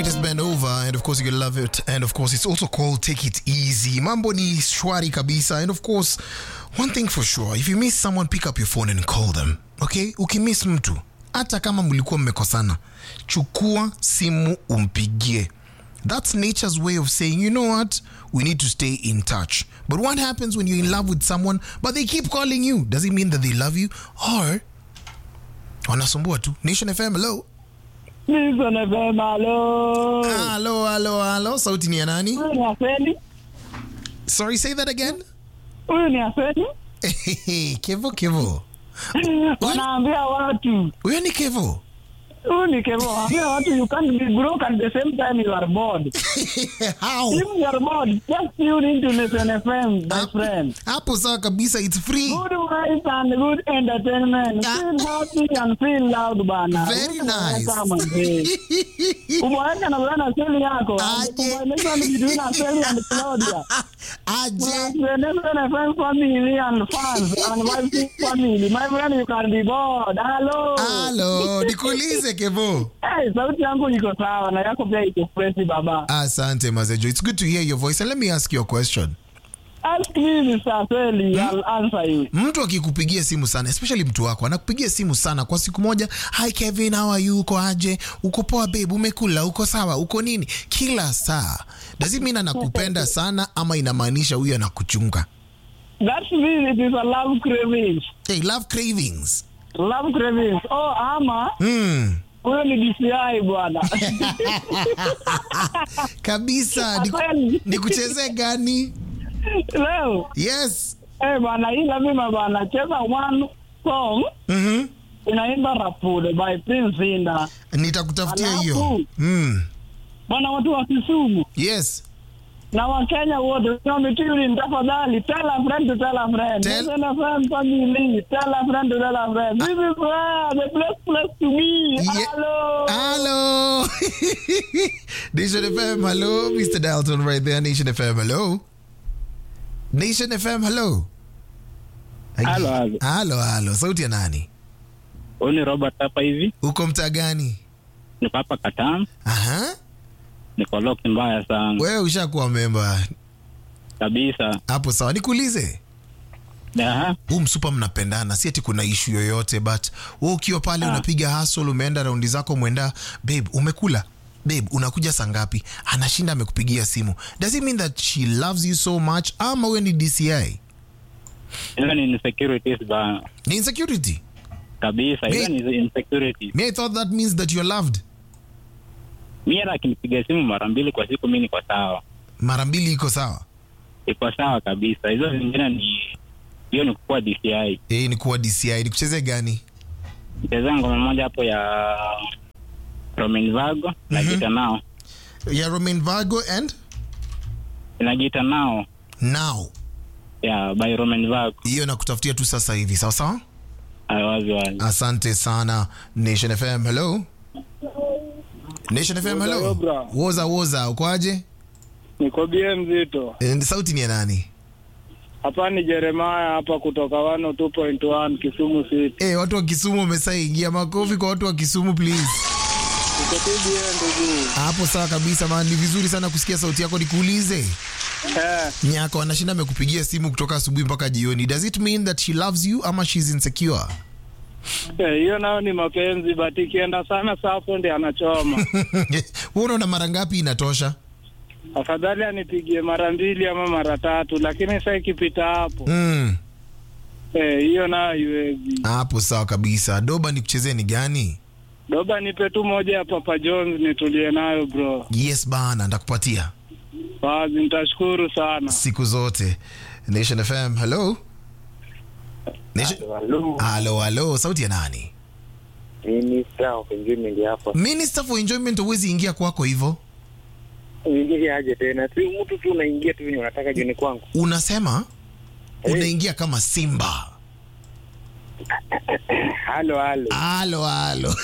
latest band over and of course you're gonna love it and of course it's also called take it easy mambo ni shwari kabisa and of course one thing for sure if you miss someone pick up your phone and call them okay ukimiss mtu hata kama mlikuwa mmekosana chukua simu umpigie that's nature's way of saying you know what we need to stay in touch but what happens when you're in love with someone but they keep calling you does it mean that they love you or wanasumbua tu nation fm hello Nilson FM, halo. halo halo halo sauti ni ya nani Huyu ni Aseli. sorry say that again Huyu ni Aseli. kevo kevo Wanaambia watu. huyo ni kevo Huyu ni Kevo. Wanaambia watu you can't be broke at the same time you are bored. how If you are bored, just tune into Nilson FM, my Ah. friend. hapo sawa kabisa it's free Good vibes and good entertainment. Ah. Feel happy and feel loud bana. Very nice. Kama mzee. Umeweka na bwana Aseli yako. Aje. Combination between Aseli and Claudia. aje Nation FM family and fans and my family. My friend, you can be bored. Hello. halo nikuulize kevo Hey, sauti yangu iko sawa na yako pia iko fresh baba. asante mazejo it's good to hear your voice and let me ask you a question Ask me Mr. Seli, I'll answer you. mtu akikupigia simu sana especially mtu wako anakupigia simu sana kwa siku moja hi kevin how are you uko aje uko poa babe umekula uko sawa uko nini kila saa does it mean anakupenda sana ama inamaanisha huyu anakuchunga That's me, it is a love cravings. hey, love cravings Love cravings. Oh, ama mm. huyo ni DCI bwana. kabisa Niku- Kweli. nikuchezee gani Leo, yes eh bwana, hii lazima bwana cheza one song mm-hmm. inaimba Rapude by Prince Inda. nitakutafutia hiyo Alafu. mm. Bwana watu wa Kisumu yes na Wakenya wote wametuni, tafadhali tell a friend to tell a friend. Tell- Tell a friend family, tell a friend to tell a friend. This is where the best place to be. Ye- Hello. Hello. Nation FM, hello. Mr. Dalton right there. Nation FM, hello. Nation FM, hello. Halo, halo. Halo, halo. Sauti ya nani? Huyu ni Robert hapa hivi, Uko mtaa gani? niko hapa Katam, Aha. niko locked mbaya sana Wewe ushakuwa memba. kabisa. Hapo sawa. Nikuulize. Aha, Huu msupa mnapendana, si ati kuna ishu yoyote but wewe ukiwa pale Ah. unapiga hustle, umeenda raundi zako, mwenda babe, umekula babe, unakuja saa ngapi? Anashinda amekupigia simu. Does it mean that she loves you so much ama wewe ni DCI? hizo ni insecurities bana, Ni insecurity. kabisa. Hizo Mi- ni insecurities. Me, I thought that means that you're loved. Mimi hata akinipiga simu mara mbili kwa siku, mimi niko sawa, Mara mbili iko sawa. iko sawa kabisa. Hizo zingine ni hiyo ni kukuwa DCI. Eh, ni kuwa DCI. Ni kucheze gani? Mcheza ngoma moja hapo ya Romain Vago na Mhm. Gita nao Ya Romain Vago and na Gita nao now. ya by Romain Vago. Hiyo nakutafutia tu sasa hivi. Sawa sawa? Hayo wazi wazi. Asante sana Nation FM. Hello. Nation FM, hello. Yobra. Woza woza, ukoaje? Niko bie mzito. Eh, Sauti ni ya nani? Hapa ni Jeremiah hapa kutoka 102.1 Kisumu City. Eh, watu wa Kisumu wamesaiingia makofi kwa watu wa Kisumu please. Niko tu bie ndugu. Hapo sawa kabisa man, ni vizuri sana kusikia sauti yako. Nikuulize, Eh, nyako anashinda amekupigia simu kutoka asubuhi mpaka jioni. Does it mean that she loves you ama she's insecure? eh, hiyo nayo ni mapenzi but ikienda sana sapo ndi anachoma. Wewe unaona mara ngapi inatosha? Afadhali anipigie mara mbili ama mara tatu, lakini sasa ikipita hapo Mm. eh, hiyo nayo haiwezi. Hapo sawa kabisa. Doba nikuchezee ni gani? Doba nipe tu moja ya Papa Jones nitulie nayo bro. Yes bana, ndakupatia Wazi, nitashukuru sana. siku zote. Nation FM, hello. Nation... Halo, halo, sauti ya nani? Minister of Enjoyment hapa. Minister for Enjoyment, huwezi ingia kwako hivyo. Uingie aje tena? Si mtu tu unaingia tu venye unataka jioni kwangu. Unasema Eh. unaingia kama simba. Halo halo. Halo, halo.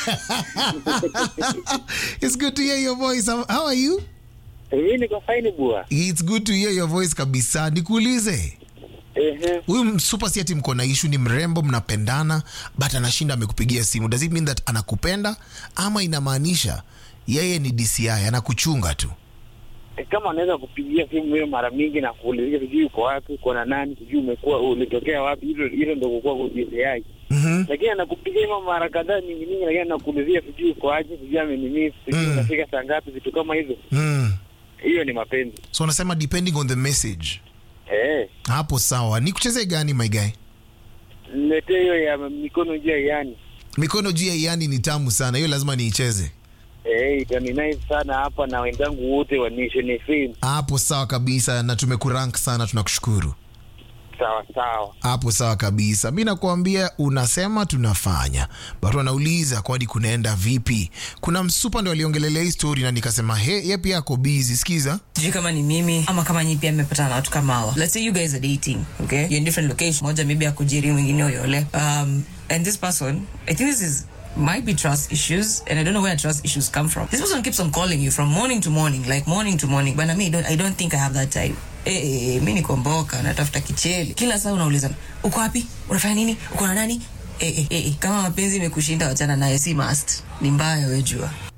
It's good to hear your voice. How how are you? Mimi niko fine bua. It's good to hear your voice kabisa. Nikuulize, Ehe. huyu msupa si ati mko na ishu, ni mrembo, mnapendana, but anashinda amekupigia simu. Does it mean that anakupenda ama inamaanisha yeye ni dci anakuchunga tu E, kama anaweza kupigia simu hiyo mara mingi na kuulizia sijui uko wapi, uko na nani, sijui umekuwa ulitokea wapi, hilo hilo ndio kukua kwa DCI. mm-hmm. Lakini anakupigia hivyo mara kadhaa nyingi nyingi, lakini anakuulizia sijui uko aje, sijui amenimiss, sijui Mm. unafika saa ngapi, vitu kama hizo. mm. Hiyo ni mapenzi. so unasema depending on the message Eh, hapo sawa ni kucheze gani my guy niletee hiyo ya mikono juu ya yani. mikono juu ya iani ni tamu sana hiyo lazima niicheze Eh, itani nice sana hapa na wenzangu wote wa Nation FM. hapo sawa kabisa na tumekurank sana tunakushukuru Sawa sawa. hapo sawa kabisa mi nakuambia unasema tunafanya but wanauliza kwani kunaenda vipi kuna msupa ndo aliongelelea hii story na nikasema he ye pia ako busy sikiza sijui kama ni mimi ama kama nyi pia mmepatana na watu kama hawa let's say you guys are dating okay you're in different location moja maybe akujiri mwingine oyole um, and this person i think this is might be trust issues and i don't know where trust issues come from this person keeps on calling you from morning to morning like morning to morning but me I don't, i don't think i have that time Eh, eh, eh, mi nikomboka natafuta kicheli kila saa unauliza uko wapi unafanya nini uko na nani eh, eh, eh, eh. kama mapenzi imekushinda wachana naye si must ni mbaya wejua